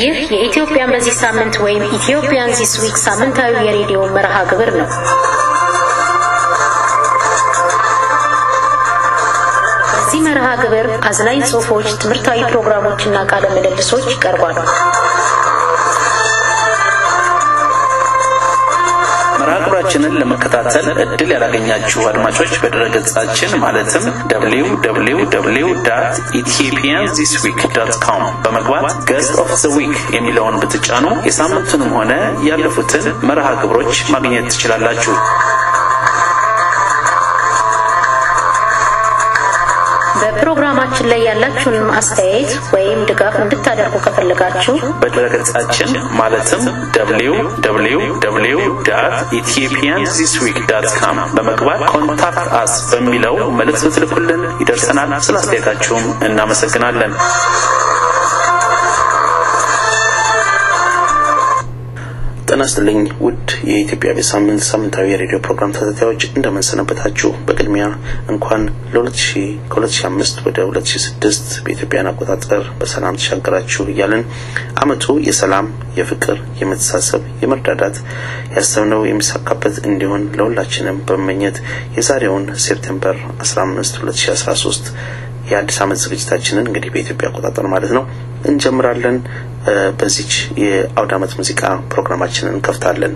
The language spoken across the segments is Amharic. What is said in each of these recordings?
ይህ የኢትዮጵያን በዚህ ሳምንት ወይም ኢትዮጵያን ዚስ ዊክ ሳምንታዊ የሬዲዮ መርሃ ግብር ነው። በዚህ መርሃ ግብር አዝናኝ ጽሑፎች፣ ትምህርታዊ ፕሮግራሞችና ቃለ ምልልሶች ይቀርባሉ። መርሃ ግብራችንን ለመከታተል እድል ያላገኛችሁ አድማጮች በድረገጻችን ማለትም www ኢትዮጵያን ዚስ ዊክ ዶት ኮም በመግባት ገስት ኦፍ ዘ ዊክ የሚለውን ብትጫኑ የሳምንቱንም ሆነ ያለፉትን መርሃ ግብሮች ማግኘት ትችላላችሁ። በፕሮግራማችን ላይ ያላችሁን አስተያየት ወይም ድጋፍ እንድታደርጉ ከፈለጋችሁ በድረገጻችን ማለትም www ኢትዮጵያን ዚስ ዊክ ዳት ካም በመግባት ኮንታክት አስ በሚለው መልእክት ብትልኩልን ይደርሰናል። ስለ አስተያየታችሁም እናመሰግናለን። ጤና ይስጥልኝ ውድ የኢትዮጵያ በሳምንት ሳምንታዊ የሬዲዮ ፕሮግራም ተከታታዮች እንደምንሰነበታችሁ። በቅድሚያ እንኳን ለ2000 ከ2005 ወደ 2006 በኢትዮጵያን አቆጣጠር በሰላም ተሻገራችሁ እያልን አመቱ የሰላም፣ የፍቅር፣ የመተሳሰብ፣ የመረዳዳት ያሰብነው የሚሳካበት እንዲሆን ለሁላችንም በመመኘት የዛሬውን ሴፕቴምበር 15 2013 የአዲስ ዓመት ዝግጅታችንን እንግዲህ በኢትዮጵያ አቆጣጠር ማለት ነው እንጀምራለን። በዚች የአውደ ዓመት ሙዚቃ ፕሮግራማችንን እንከፍታለን።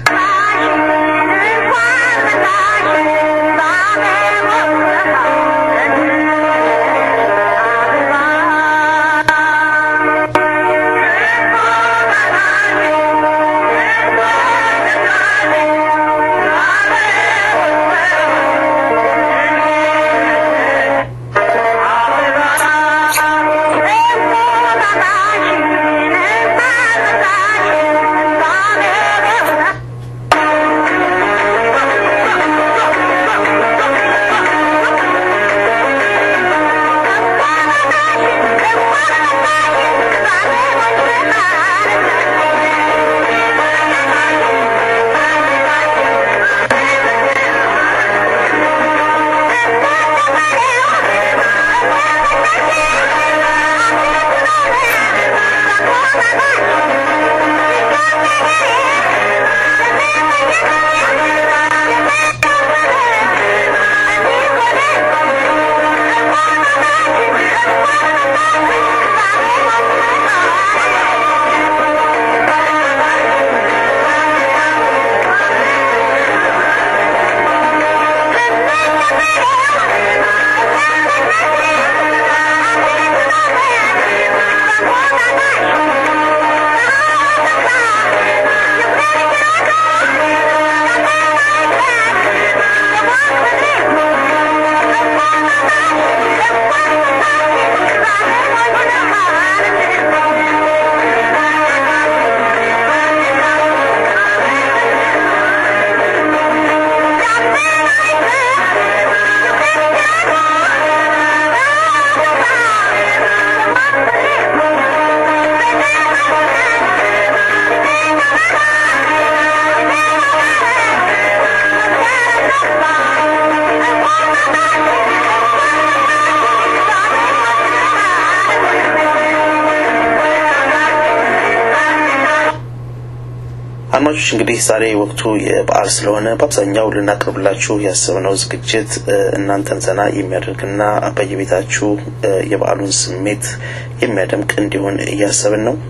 አድማጮች እንግዲህ ዛሬ ወቅቱ የበዓል ስለሆነ በአብዛኛው ልናቀርብላችሁ ያሰብነው ዝግጅት እናንተን ዘና የሚያደርግና በየቤታችሁ የበዓሉን ስሜት የሚያደምቅ እንዲሆን እያሰብን ነው።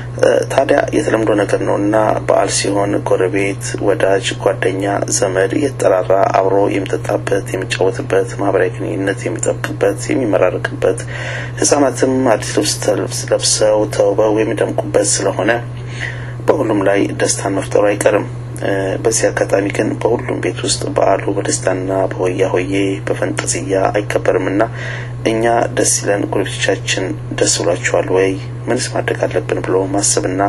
ታዲያ የተለምዶ ነገር ነው እና በዓል ሲሆን ጎረቤት፣ ወዳጅ፣ ጓደኛ፣ ዘመድ እየተጠራራ አብሮ የሚጠጣበት፣ የሚጫወትበት፣ ማህበራዊ ግንኙነት የሚጠብቅበት፣ የሚመራረቅበት፣ ህጻናትም አዲስ ልብስ ለብሰው ተውበው የሚደምቁበት ስለሆነ በሁሉም ላይ ደስታን መፍጠሩ አይቀርም። በዚህ አጋጣሚ ግን በሁሉም ቤት ውስጥ በዓሉ በደስታና በሆያ ሆዬ በፈንጠዝያ አይከበርምና እኛ ደስ ይለን ጎረቤቶቻችን ደስ ብሏቸዋል ወይ ምንስ ማድረግ አለብን ብሎ ማሰብና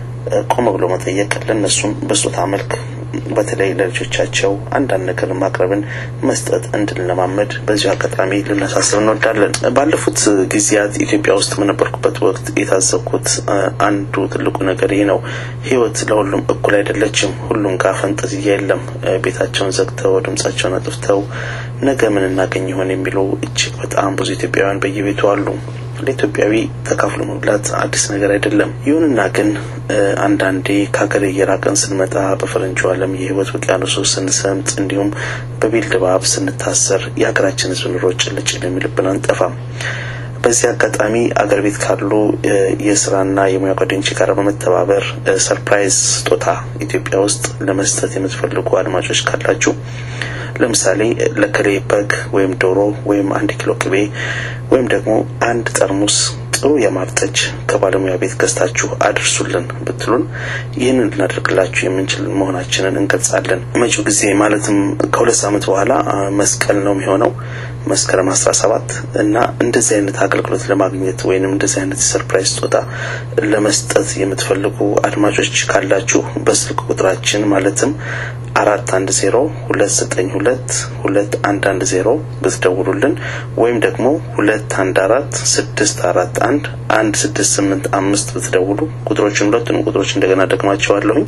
ቆም ብሎ መጠየቅ ለእነሱም በስጦታ መልክ በተለይ ለልጆቻቸው አንዳንድ ነገር ማቅረብን መስጠት እንድንለማመድ በዚሁ አጋጣሚ ልናሳስብ እንወዳለን። ባለፉት ጊዜያት ኢትዮጵያ ውስጥ በነበርኩበት ወቅት የታዘብኩት አንዱ ትልቁ ነገር ይህ ነው። ህይወት ለሁሉም እኩል አይደለችም። ሁሉም ጋር ፈንጠዝያ የለም። ቤታቸውን ዘግተው ድምጻቸውን አጥፍተው ነገ ምን እናገኝ ይሆን የሚሉ እጅግ በጣም ብዙ ኢትዮጵያውያን በየቤቱ አሉ። ለኢትዮጵያዊ ተካፍሎ መብላት አዲስ ነገር አይደለም። ይሁንና ግን አንዳንዴ ከሀገር እየራቀን ስንመጣ በፈረንጆ ዓለም የህይወት ውቅያኖስ ውስጥ ስንሰምጥ እንዲሁም በቢል ድባብ ስንታሰር የሀገራችን ህዝብ ኑሮ ጭልጭል የሚልብን አንጠፋም። በዚህ አጋጣሚ አገር ቤት ካሉ የስራና የሙያ ጓደኞች ጋር በመተባበር ሰርፕራይዝ ስጦታ ኢትዮጵያ ውስጥ ለመስጠት የምትፈልጉ አድማጮች ካላችሁ ለምሳሌ ለከሌ በግ ወይም ዶሮ ወይም አንድ ኪሎ ቅቤ ወይም ደግሞ አንድ ጠርሙስ ጥሩ የማር ጠጅ ከባለሙያ ቤት ገዝታችሁ አድርሱልን ብትሉን ይህንን ልናደርግላችሁ የምንችል መሆናችንን እንገልጻለን። መጪው ጊዜ ማለትም ከሁለት ሳምንት በኋላ መስቀል ነው የሚሆነው መስከረም አስራ ሰባት እና እንደዚህ አይነት አገልግሎት ለማግኘት ወይንም እንደዚህ አይነት ሰርፕራይዝ ስጦታ ለመስጠት የምትፈልጉ አድማጮች ካላችሁ በስልክ ቁጥራችን ማለትም አራት አንድ ዜሮ ሁለት ዘጠኝ ሁለት ሁለት አንድ አንድ ዜሮ ብትደውሉልን ወይም ደግሞ ሁለት አንድ አራት ስድስት አራት አንድ አንድ ስድስት ስምንት አምስት ብትደውሉ ቁጥሮችን ሁለቱንም ቁጥሮች እንደገና ደግማቸዋለሁኝ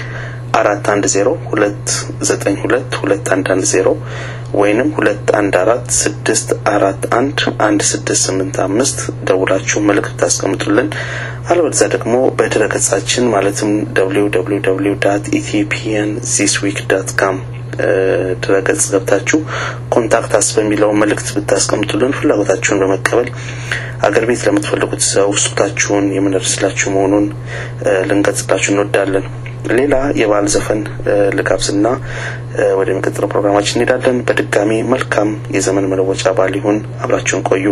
አራት አንድ ዜሮ ሁለት ዘጠኝ ሁለት ሁለት አንድ አንድ ዜሮ ወይንም ሁለት አንድ አራት ስድስት አራት አንድ አንድ ስድስት ስምንት አምስት ደውላችሁ መልእክት ታስቀምጡልን። አለበለዚያ ደግሞ በድረ ገጻችን ማለትም ደብሊው ደብሊው ደብሊው ዳት ኢትዮጵያን ዚስ ዊክ ዳት ካም ድረገጽ ገብታችሁ ኮንታክት አስ በሚለው መልእክት ብታስቀምጡልን ፍላጎታችሁን በመቀበል አገር ቤት ለምትፈልጉት ሰው ስጦታችሁን የምንደርስላችሁ መሆኑን ልንገልጽላችሁ እንወዳለን። ሌላ የበዓል ዘፈን ልጋብዝና ወደ የሚቀጥለው ፕሮግራማችን እንሄዳለን። በድጋሚ መልካም የዘመን መለወጫ በዓል ይሁን። አብራችሁን ቆዩ።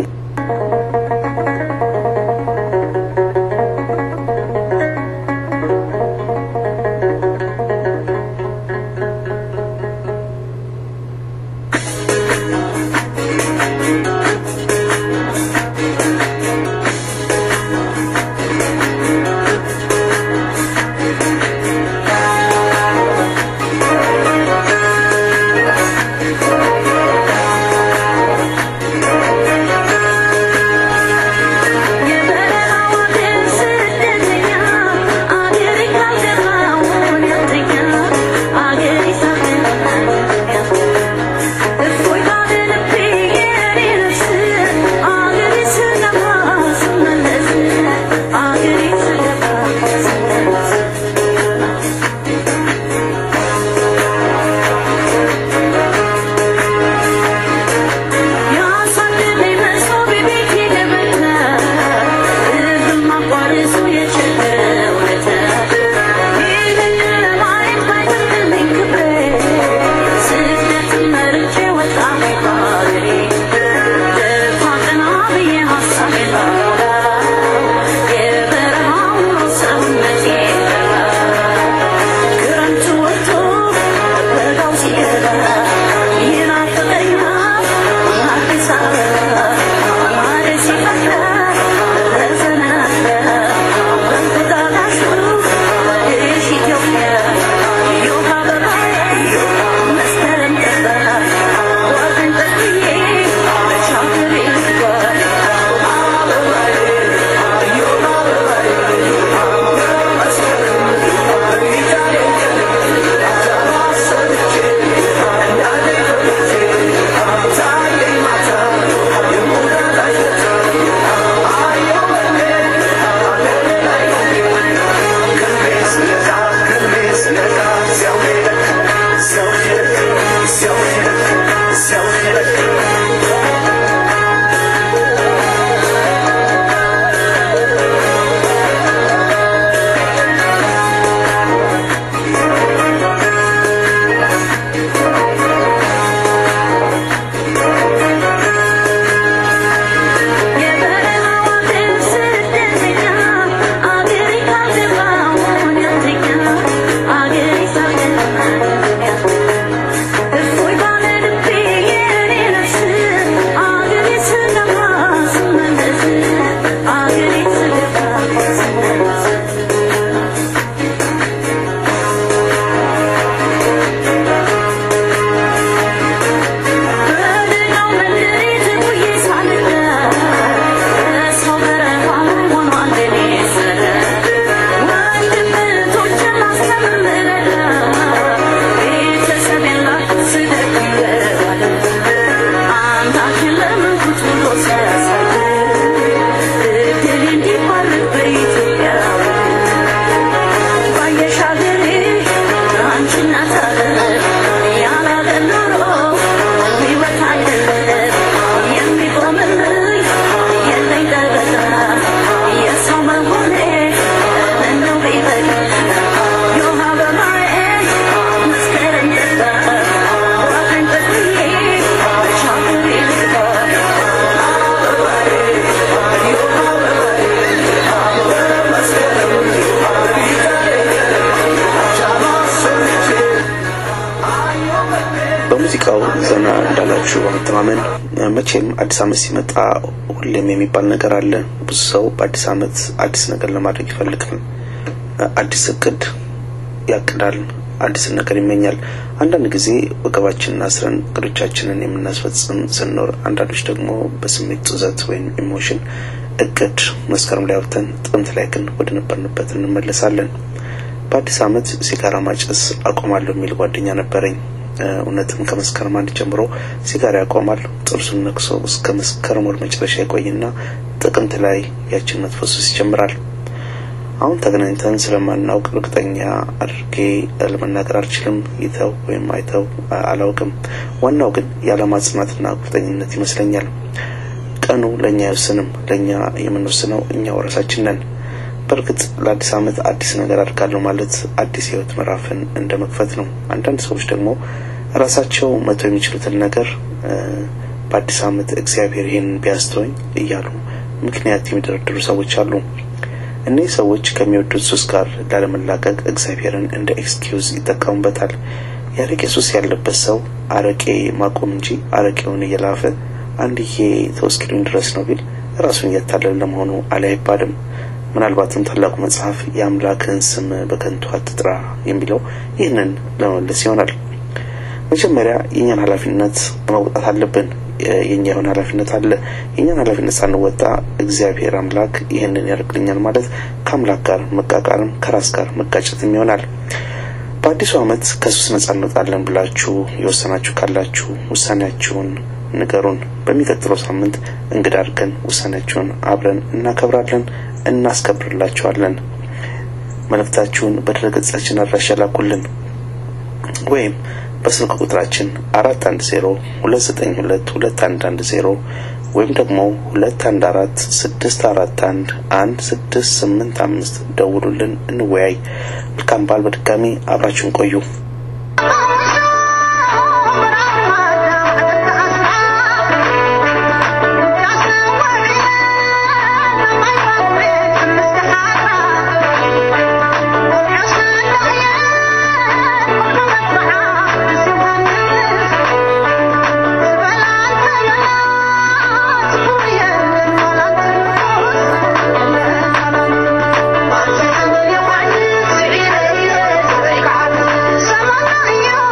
Thank በማመን መቼም አዲስ ዓመት ሲመጣ ሁሌም የሚባል ነገር አለ። ብዙ ሰው በአዲስ ዓመት አዲስ ነገር ለማድረግ ይፈልጋል። አዲስ እቅድ ያቅዳል። አዲስን ነገር ይመኛል። አንዳንድ ጊዜ ወገባችንን አስረን እቅዶቻችንን የምናስፈጽም ስንኖር፣ አንዳንዶች ደግሞ በስሜት ጡዘት ወይም ኢሞሽን እቅድ መስከረም ላይ አውጥተን ጥቅምት ላይ ግን ወደ ነበርንበት እንመለሳለን። በአዲስ ዓመት ሲጋራ ማጨስ አቆማለሁ የሚል ጓደኛ ነበረኝ። እውነትም ከመስከረም አንድ ጀምሮ ሲጋራ ያቆማል። ጥርሱን ነክሶ እስከ መስከረም ወር መጨረሻ ይቆይና ጥቅምት ላይ ያችን መጥፎ ሱስ ይጀምራል። አሁን ተገናኝተን ስለማናውቅ እርግጠኛ አድርጌ ለመናገር አልችልም። ይተው ወይም አይተው አላውቅም። ዋናው ግን የዓላማ ጽናትና ቁርጠኝነት ይመስለኛል። ቀኑ ለእኛ አይወስንም። ለእኛ የምንወስነው እኛው ራሳችን ነን። በእርግጥ ለአዲስ ዓመት አዲስ ነገር አድርጋለሁ ማለት አዲስ የህይወት ምዕራፍን እንደ መክፈት ነው። አንዳንድ ሰዎች ደግሞ ራሳቸው መተው የሚችሉትን ነገር በአዲስ ዓመት እግዚአብሔር ይህንን ቢያስተወኝ እያሉ ምክንያት የሚደረድሩ ሰዎች አሉ። እነዚህ ሰዎች ከሚወዱት ሱስ ጋር ላለመላቀቅ እግዚአብሔርን እንደ ኤክስኪውዝ ይጠቀሙበታል። የአረቄ ሱስ ያለበት ሰው አረቄ ማቆም እንጂ አረቄውን እየላፈ አንድዬ ተወስኪሉኝ ድረስ ነው ቢል ራሱን እያታለለ ለመሆኑ አለ አይባልም። ምናልባትም ታላቁ መጽሐፍ የአምላክን ስም በከንቱ አትጥራ የሚለው ይህንን ለመመለስ ይሆናል። መጀመሪያ የእኛን ኃላፊነት መውጣት አለብን። የኛ የሆነ ኃላፊነት አለ። የኛን ኃላፊነት ሳንወጣ እግዚአብሔር አምላክ ይህንን ያደርግልኛል ማለት ከአምላክ ጋር መቃቃርም ከራስ ጋር መጋጨትም ይሆናል። በአዲሱ ዓመት ከሱስ ነጻ እንወጣለን ብላችሁ የወሰናችሁ ካላችሁ ውሳኔያችሁን ንገሩን። በሚቀጥለው ሳምንት እንግዳ አድርገን ውሳኔያችሁን አብረን እናከብራለን፣ እናስከብርላችኋለን። መልእክታችሁን በድረገጻችን አድራሻ ላኩልን ወይም በስልክ ቁጥራችን አራት አንድ ዜሮ ሁለት ዘጠኝ ሁለት ሁለት አንድ አንድ ዜሮ ወይም ደግሞ ሁለት አንድ አራት ስድስት አራት አንድ አንድ ስድስት ስምንት አምስት ደውሉልን፣ እንወያይ። መልካም በዓል። በድጋሚ አብራችሁን ቆዩ። Sama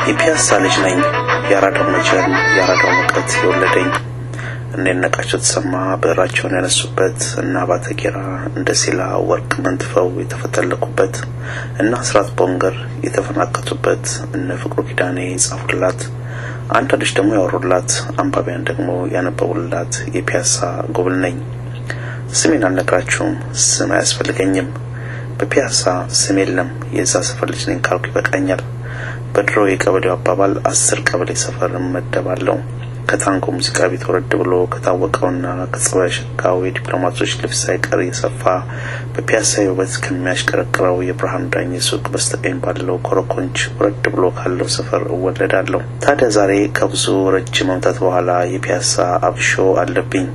የፒያሳ ልጅ ነኝ የአራዳው መጀን የአራዳው ሙቀት የወለደኝ እነ ነቃቸው ተሰማ ብዕራቸውን ያነሱበት እና ባተጌራ እንደ ሲላ ወርቅ መንትፈው የተፈተለኩበት እና አስራት ቦንገር የተፈናከቱበት እነ ፍቅሩ ኪዳኔ የጻፉላት አንዳንዶች ደግሞ ያወሩላት አንባቢያን ደግሞ ያነበቡላት የፒያሳ ጎብል ነኝ። ስሜን አልነግራችሁም፣ ስም አያስፈልገኝም። በፒያሳ ስም የለም። የዛ ሰፈር ልጅ ነኝ ካልኩ ይበቃኛል። በድሮ የቀበሌው አባባል አስር ቀበሌ ሰፈር እመደባለሁ። ከታንጎ ሙዚቃ ቤት ወረድ ብሎ ከታወቀውና ከጸባይ ሸጋው የዲፕሎማቶች ልብስ ሳይቀር የሰፋ በፒያሳ ውበት ከሚያሽቀረቅረው የብርሃኑ ዳኝ ሱቅ በስተቀኝ ባለው ኮረኮንች ወረድ ብሎ ካለው ሰፈር እወለዳለሁ። ታዲያ ዛሬ ከብዙ ረጅም ዓመታት በኋላ የፒያሳ አብሾ አለብኝ።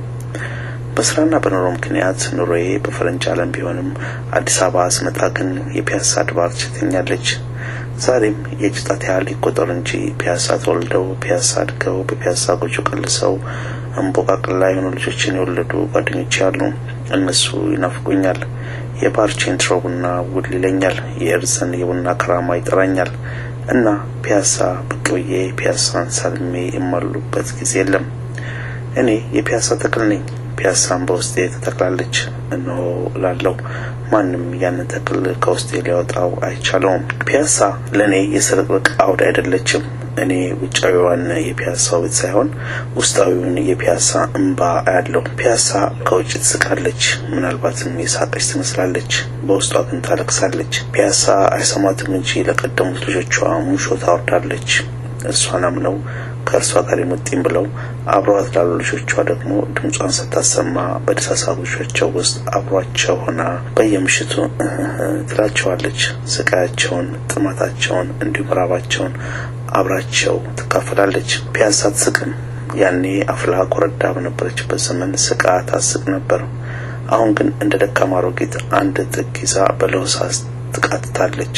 በስራና በኑሮ ምክንያት ኑሮዬ በፈረንጅ ዓለም ቢሆንም አዲስ አበባ ስመጣ ግን የፒያሳ አድባር ችተኛለች። ዛሬም የእጅ ጣት ያህል ይቆጠሩ እንጂ ፒያሳ ተወልደው ፒያሳ አድገው በፒያሳ ጎጆ ቀልሰው እንቦቃቅላ የሆኑ ልጆችን የወለዱ ጓደኞች ያሉ እነሱ ይናፍቁኛል። የባርቼን ትሮ ቡና ውል ይለኛል። የእርዘን የቡና ከራማ ይጠራኛል እና ፒያሳ ብቅ ብዬ ፒያሳን ሳልሜ የማሉበት ጊዜ የለም። እኔ የፒያሳ ተክል ነኝ። ፒያሳን በውስጤ ተተክላለች። እነሆ ላለው ማንም ያንን ተክል ከውስጤ ሊያወጣው አይቻለውም። ፒያሳ ለእኔ የስርቅርቅ አውድ አይደለችም። እኔ ውጫዊዋን የፒያሳ ውበት ሳይሆን ውስጣዊውን የፒያሳ እንባ አያለው። ፒያሳ ከውጭ ትስቃለች፣ ምናልባትም የሳቀች ትመስላለች፣ በውስጧ ግን ታለቅሳለች። ፒያሳ አይሰማትም እንጂ ለቀደሙት ልጆቿ ሙሾ ታወርዳለች። እርሷን አምነው ከእርሷ ጋር የሙጥኝ ብለው አብረዋት ላሉ ልጆቿ ደግሞ ድምጿን ስታሰማ በደሳሳ ጎጆቻቸው ውስጥ አብሯቸው ሆና በየምሽቱ ትላቸዋለች። ስቃያቸውን፣ ጥማታቸውን እንዲሁም ራባቸውን አብራቸው ትካፈላለች። ፒያሳ አትስቅም። ያኔ አፍላ ኮረዳ በነበረችበት ዘመን ስቃ ታስቅ ነበር። አሁን ግን እንደ ደካማ አሮጊት አንድ ጥግ ይዛ በለሆሳስ ትቃትታለች።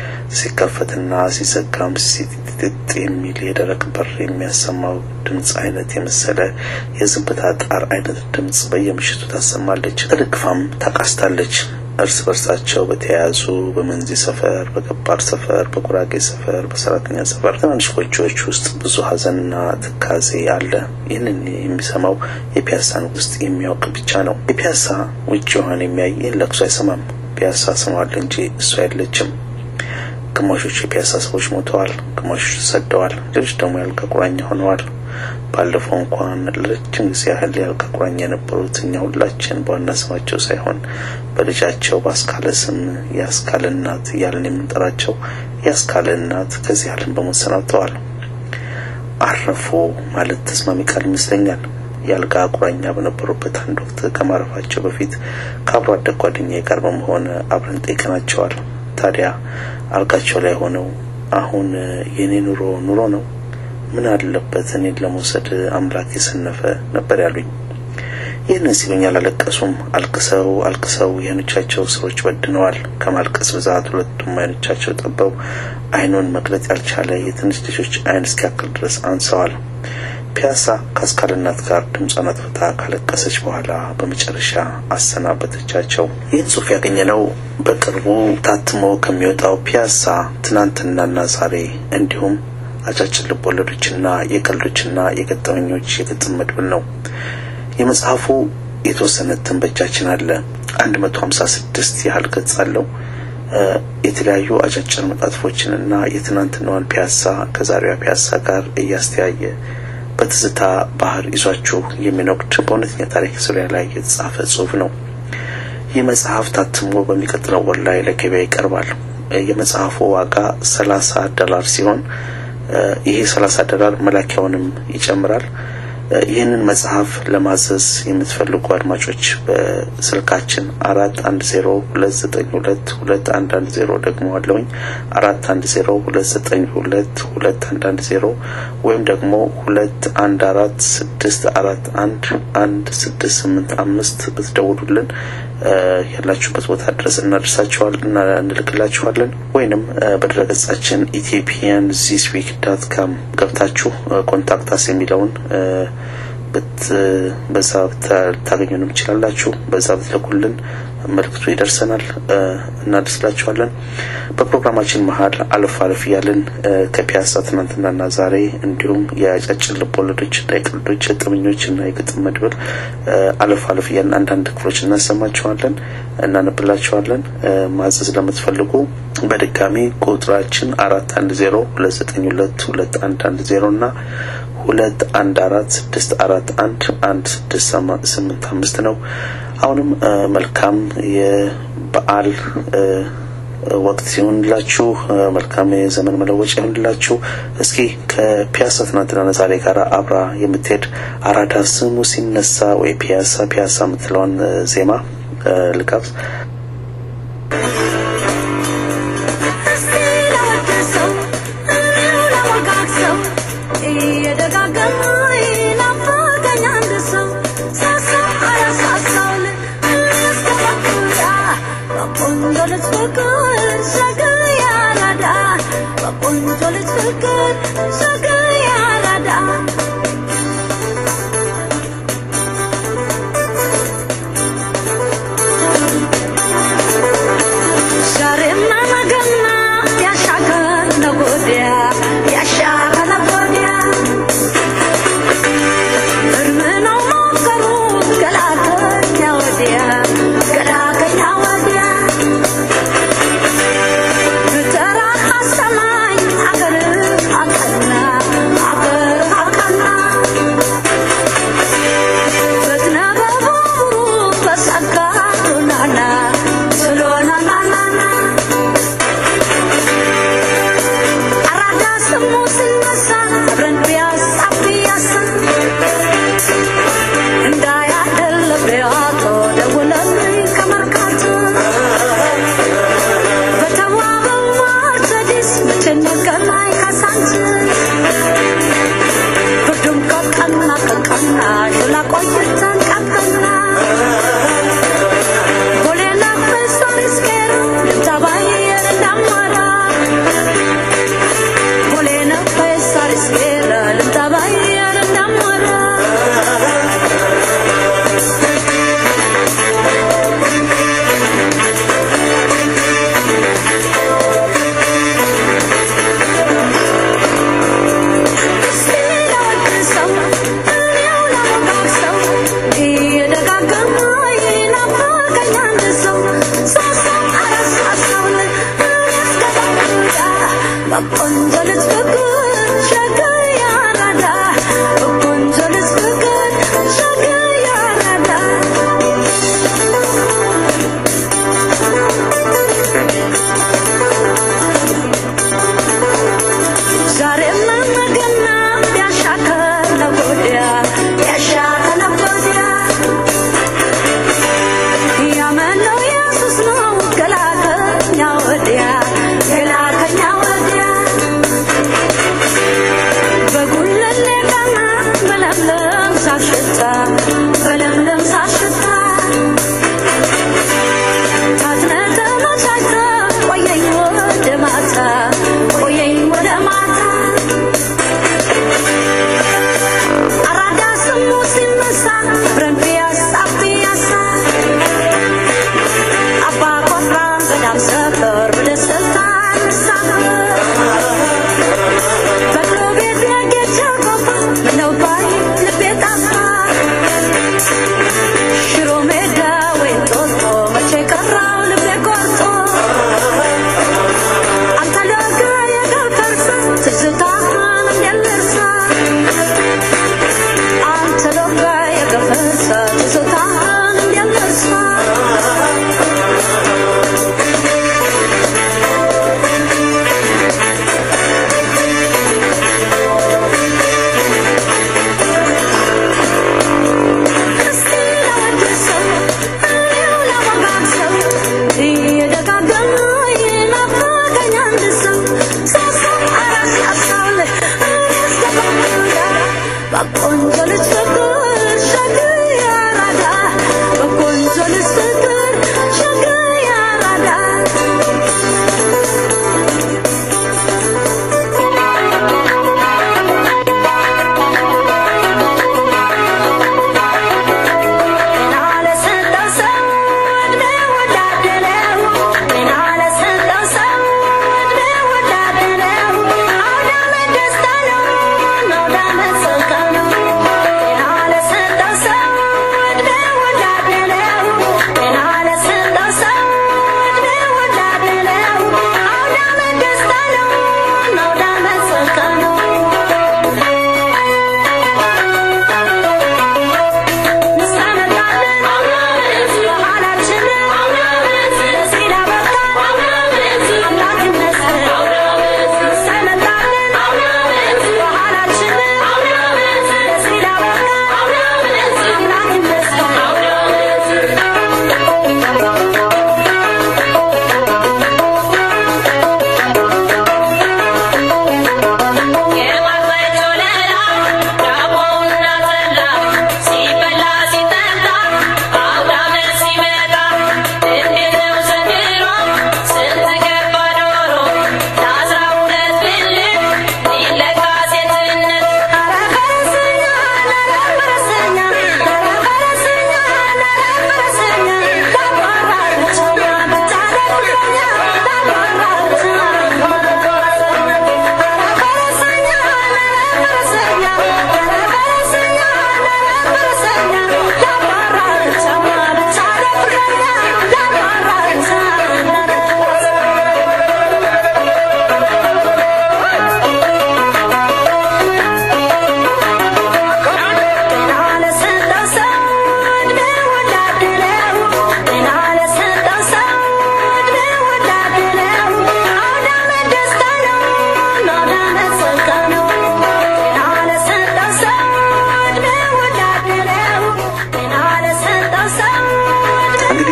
ሲከፈትና ሲዘጋም ሲጥጥ የሚል የደረቅ በር የሚያሰማው ድምፅ አይነት የመሰለ የዝምብታ ጣር አይነት ድምፅ በየምሽቱ ታሰማለች። ተደግፋም ታቃስታለች። እርስ በርሳቸው በተያያዙ በመንዚ ሰፈር፣ በገባር ሰፈር፣ በጉራጌ ሰፈር፣ በሰራተኛ ሰፈር ትናንሽ ጎጆዎች ውስጥ ብዙ ሀዘንና ትካዜ አለ። ይህንን የሚሰማው የፒያሳን ውስጥ የሚያውቅ ብቻ ነው። የፒያሳ ውጭዋን የሚያይ ይህን ለቅሶ አይሰማም። ፒያሳ ስሟል እንጂ እሷ የለችም። ግማሾቹ የፒያሳ ሰዎች ሞተዋል፣ ግማሾቹ ተሰደዋል፣ ሌሎች ደግሞ ያልጋ ቁራኛ ሆነዋል። ባለፈው እንኳን ለረጅም ጊዜ ያህል ያልጋ ቁራኛ የነበሩት እኛ ሁላችን በዋና ስማቸው ሳይሆን በልጃቸው በአስካለ ስም የአስካለ እናት እያለን የምንጠራቸው የአስካለ እናት ከዚህ ዓለም በሞት ሰናብተዋል። አረፉ ማለት ተስማሚ ቃል ይመስለኛል። የአልጋ ቁራኛ በነበሩበት አንድ ወቅት ከማረፋቸው በፊት ከአብሮ አደግ ጓደኛዬ ጋር በመሆን አብረን ጠይቀናቸዋል። ታዲያ አልጋቸው ላይ ሆነው አሁን የኔ ኑሮ ኑሮ ነው፣ ምን አለበት እኔን ለመውሰድ አምላክ የሰነፈ ነበር ያሉኝ። ይህንን ሲሉኝ አላለቀሱም። አልቅሰው አልቅሰው የአይኖቻቸው ስሮች በድነዋል። ከማልቀስ ብዛት ሁለቱም አይኖቻቸው ጠበው አይኑን መግለጥ ያልቻለ የትንሽ ልጆች አይን እስኪያክል ድረስ አንሰዋል። ፒያሳ ከአስካል እናት ጋር ድምጿን አጥፍታ ካለቀሰች በኋላ በመጨረሻ አሰናበተቻቸው። ይህን ጽሑፍ ያገኘነው በቅርቡ ታትሞ ከሚወጣው ፒያሳ ትናንትናና ዛሬ እንዲሁም አጫጭር ልቦለዶችና የቀልዶችና የገጠመኞች የግጥም መድብል ነው። የመጽሐፉ የተወሰነ እትም በእጃችን አለ። አንድ መቶ ሀምሳ ስድስት ያህል ገጽ አለው። የተለያዩ አጫጭር መጣጥፎችንና የትናንትናዋን ፒያሳ ከዛሬዋ ፒያሳ ጋር እያስተያየ በትዝታ ባህር ይዟችሁ የሚነጉድ በእውነተኛ ታሪክ ዙሪያ ላይ የተጻፈ ጽሑፍ ነው። ይህ መጽሐፍ ታትሞ በሚቀጥለው ወር ላይ ለገበያ ይቀርባል። የመጽሐፉ ዋጋ ሰላሳ ዶላር ሲሆን ይሄ ሰላሳ ዶላር መላኪያውንም ይጨምራል። ይህንን መጽሐፍ ለማዘዝ የምትፈልጉ አድማጮች በስልካችን አራት አንድ ዜሮ ሁለት ዘጠኝ ሁለት ሁለት አንድ አንድ ዜሮ ደግሞ አለውኝ አራት አንድ ዜሮ ሁለት ዘጠኝ ሁለት ሁለት አንድ አንድ ዜሮ ወይም ደግሞ ሁለት አንድ አራት ስድስት አራት አንድ አንድ ስድስት ስምንት አምስት ብትደውሉልን ያላችሁበት ቦታ ድረስ እናደርሳችኋል እና እንልክላችኋለን። ወይንም በድረገጻችን ኢትዮጵያን ዚስ ዊክ ዳት ካም ገብታችሁ ኮንታክታስ የሚለውን በዛ ታገኙንም ትችላላችሁ። በዛ ብትልኩልን መልክቱ ይደርሰናል፣ እናደርስላችኋለን። በፕሮግራማችን መሀል አለፍ አለፍ እያልን ከፒያሳ ትናንትናና ዛሬ እንዲሁም የአጫጭር ልብ ወለዶችና የቀልዶች የጥምኞችና የግጥም መድብል አለፍ አለፍ እያልን አንዳንድ ክፍሎች እናሰማችኋለን፣ እናነብላችኋለን። ማዘዝ ለምትፈልጉ በድጋሚ ቁጥራችን አራት አንድ ዜሮ ሁለት ዘጠኝ ሁለት ሁለት አንድ አንድ ዜሮ እና ሁለት አንድ አራት ስድስት አራት አንድ አንድ ስድስት ስምንት አምስት ነው። አሁንም መልካም የበዓል ወቅት ሲሆንላችሁ መልካም የዘመን መለወጫ ይሆንላችሁ። እስኪ ከፒያሳ ትናንትና ዛሬ ጋር አብራ የምትሄድ አራዳ ስሙ ሲነሳ ወይ ፒያሳ ፒያሳ የምትለውን ዜማ ልጋብዝ። Tara hasamay, agar akana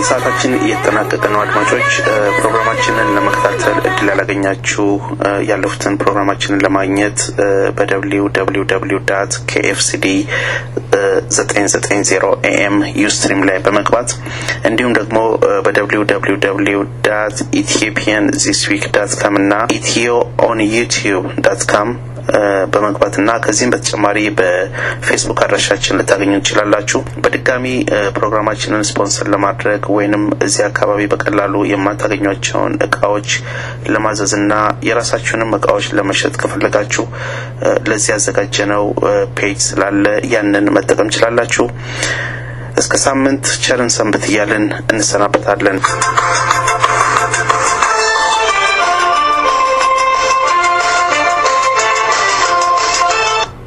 ሰዓታችን እየተጠናቀቀ ነው። አድማጮች ፕሮግራማችንን ለመከታተል እድል ያላገኛችሁ ያለፉትን ፕሮግራማችንን ለማግኘት በደብሊው ደብሊው ደብሊው ዳት ኬኤፍሲዲ ዘጠኝ ዘጠኝ ዜሮ ኤኤም ዩስትሪም ላይ በመግባት እንዲሁም ደግሞ በደብሊው ደብሊው ደብሊው ዳት ኢትዮጵያን ዚስ ዊክ ዳት ካም እና ኢትዮ ኦን ዩቲዩብ ዳት ካም በመግባት እና ከዚህም በተጨማሪ በፌስቡክ አድራሻችን ልታገኙ ትችላላችሁ። በድጋሚ ፕሮግራማችንን ስፖንሰር ለማድረግ ወይንም እዚህ አካባቢ በቀላሉ የማታገኟቸውን እቃዎች ለማዘዝ እና የራሳችሁንም እቃዎች ለመሸጥ ከፈለጋችሁ ለዚህ ያዘጋጀነው ፔጅ ስላለ ያንን መጠቀም ችላላችሁ። እስከ ሳምንት ቸርን ሰንብት እያልን እንሰናበታለን።